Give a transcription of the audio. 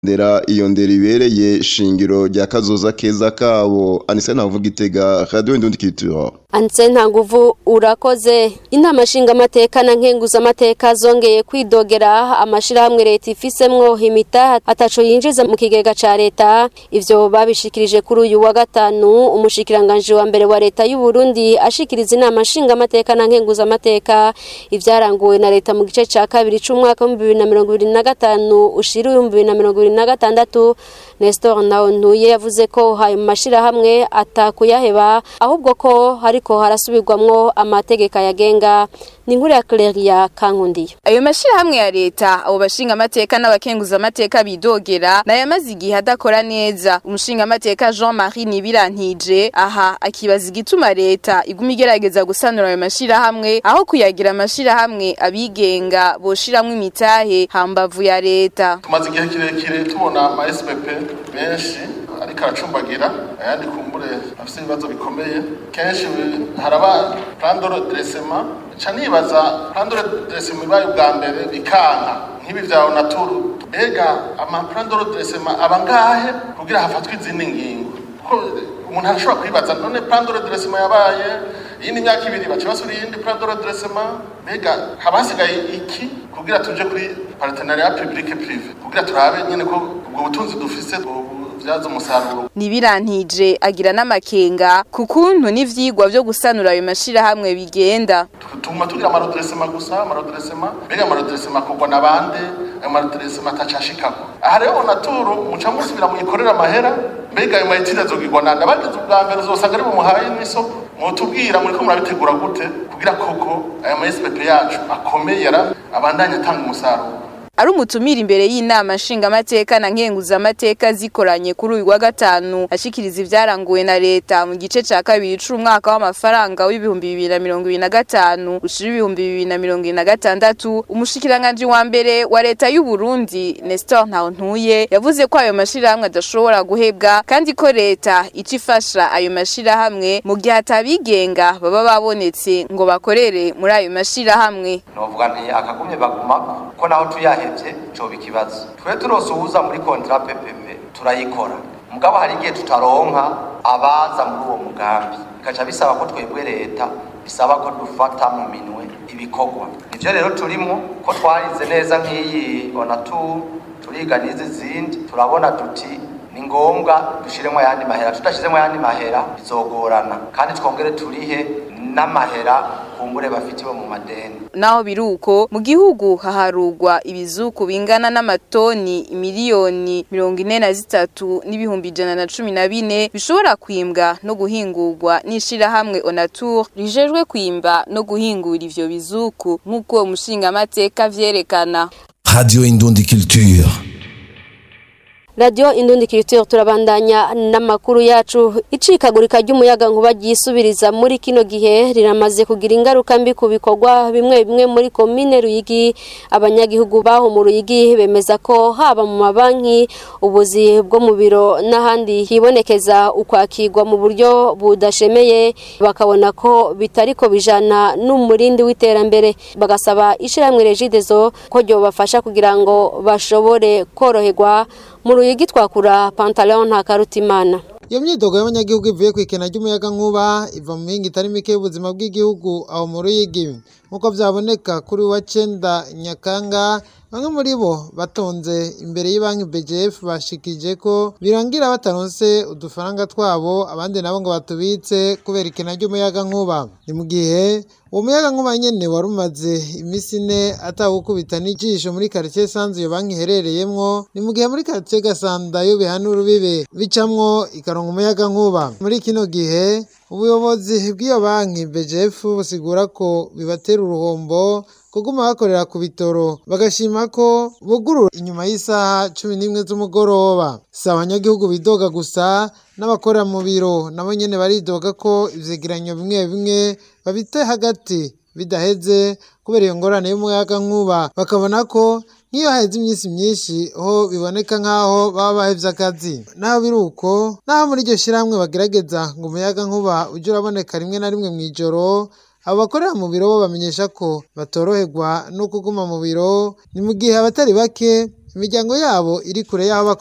ndera iyo ndera ibereye shingiro rya kazoza keza kabo anise navuga itega radio indundi culture Anse ntanguvu urakoze inama nshingamateka na nkenguzamateka zongeye kwidogera amashirahamwe leta ifisemwo imita ataco yinjiza mu kigega ca leta ivyo babishikirije kuri uyu wa gatanu umushikiranganje wa mbere wa leta y'u Burundi ashikiriza inama nshingamateka na nkenguzamateka ivyaranguwe na leta mu gice ca kabiri c'umwaka wa 2025 ushira 2026 Nestor Naontuye yavuze ko hayo mashirahamwe atakuyaheba ahubwo ko hari ariko harasubirwamwo amategeko yagenga ni inkuru ya Claria Kankundiyo ayo mashirahamwe ya leta abo bashinga amateka n'abakenguza amateka bidogera nayo amaze igihe adakora neza umushinga amateka Jean-Marie Nibirantije aha akibaza igituma leta iguma igerageza gusanura ayo mashirahamwe aho kuyagira amashirahamwe abigenga boshiramwo imitahe hambavu ya leta tumaze igihe kirekire tubona ama SPP benshi ariko aracumbagira ayandi kumbure afite ibibazo bikomeye kenshi haraba plan de redressement ca nibaza plan de redressement ibaye ubwa mbere bikanka nk'ibi vya onaturu mbega ama plan de redressement aba ngahe kugira hafatwe izindi ngingo kuko umuntu arashobora kwibaza none plan de redressement yabaye iyindi myaka ibiri baca basura iyindi plan de redressement mbega haba hasigaye iki kugira tuje kuri partenariat public privé kugira turabe nyene ko ubwo butunzi dufise bubyaza umusaruro Nibirantije agira n'amakenga ku kuntu n'ivyigwa vyo gusanura ayo mashirahamwe bigenda tuma tugira amarodresema gusa amarodresema mbega amarodresema akorwa na bande ayo marodresema atacashikako aha rero naturu muca musubira muyikorera amahera mbega ayo mayitire azogirwa nande abagize ubwa mbere uzosanga ari bumuhaye n'isoko mwotubwira muriko murabitegura gute kugira koko aya ma SPP yacu akomeye abandanya atanga umusaruro ari umutumira imbere y'inama nshingamateka na nkenguzamateka zikoranye kuri uyu wa gatanu ashikiriza ivyaranguwe na leta mu gice ca kabiri c'umwaka w'amafaranga w'ibihumbi bibiri na mirongo ibiri na gatanu ushira ibihumbi bibiri na mirongo ibiri na gatandatu umushikiranganji wa mbere wa leta y'u Burundi Nestor Ntawontuye yavuze ko ayo mashirahamwe adashobora guhebwa kandi ko leta ica ifasha ayo mashirahamwe mu gihe atabigenga baba babonetse ngo bakorere muri ayo mashirahamwe novuga nti akagumye bagumako ko naho tuyahevye coba ikibazo twe turose uwuza muri kontra PPP turayikora mugabo hari igihe tutaronka abaza muri uwo mugambi bikaca bisaba ko twebwe leta bisaba ko dufata mu minwe ibikorwa nivyo rero turimo ko twarize neza nk'iyi onatu turiga n'izi zindi turabona tuti ni ngombwa dushiremo ayandi mahera tudashizemo ayandi mahera bizogorana kandi twongere turihe n'amahera kumbure bafitiwe mu madeni naho biruko mu gihugu haharugwa ibizuku bingana n'amatoni miliyoni mirongo ine na zitatu n'ibihumbi ijana na cumi na bine bishobora kwimbwa no guhingurwa n'ishirahamwe onatur rijejwe kwimba no guhingura ivyo bizuku nk'uko uwo mushingamateka vyerekana Radio Indundi Culture. Radio Indundi Culture turabandanya n'amakuru yacu icikagurika ry'umuyaga nkuba ryisubiriza muri kino gihe riramaze kugira ingaruka mbi ku bikorwa bimwe bimwe muri komine Ruyigi abanyagihugu baho mu Ruyigi bemeza ko haba mu mabanki ubuzi bwo mu biro n'ahandi hibonekeza ukwakirwa mu buryo budashemeye bakabona ko bitariko bijana n'umurindi w'iterambere bagasaba ishiramwe Regideso ko ryo bafasha kugira ngo bashobore koroherwa mu ruyigi twakura pantalon nta karutimana iyo myidogo y'abanyagihugu ivuye ku ikena ry'umuyaga nkuba iva mu mihinga itari mike y'ubuzima bw'igihugu aho mu ruyigi nk'uko byaboneka kuri wa cenda nyakanga bamwe muri bo batonze imbere y'ibanki BGF bashikije ko birangira bataronse udufaranga twabo abandi nabo ngo batubitse kubera ikena ry'umuyaga nkuba ni mu gihe uwo muyaga nkuba nyene wari umaze imisi ine atawukubita n'ijisho muri quartier sanzu iyo banki iherereyemwo ni mu gihe muri quartier gasanda yo bihana urubibe bicamwo ikaronka umuyaga nkuba muri kino gihe ubuyobozi bw'iyo banki BGF busigura ko bibatera uruhombo kuguma bakorera ku bitoro bagashima ko bugurura inyuma y'isaha cumi n'imwe z'umugoroba si abanyagihugu bidoga gusa n'abakorera mu biro nabo nyene baridoga ko ivyegeranyo bimwe bimwe babite hagati bidaheze kubera iyo ngorane y'umuyaga nkuba bakabona ko nk'iyo haheze iminsi myinshi ho biboneka nk'aho baba bahevye akazi naho biri uko naho muri iryo shirahamwe bagerageza ngo umuyaga nkuba uje uraboneka rimwe na rimwe mw'ijoro abo bakorera mu biro bo bamenyesha ko batoroherwa no kuguma mu biro ni mu gihe abatari bake imiryango yabo iri kure y'aho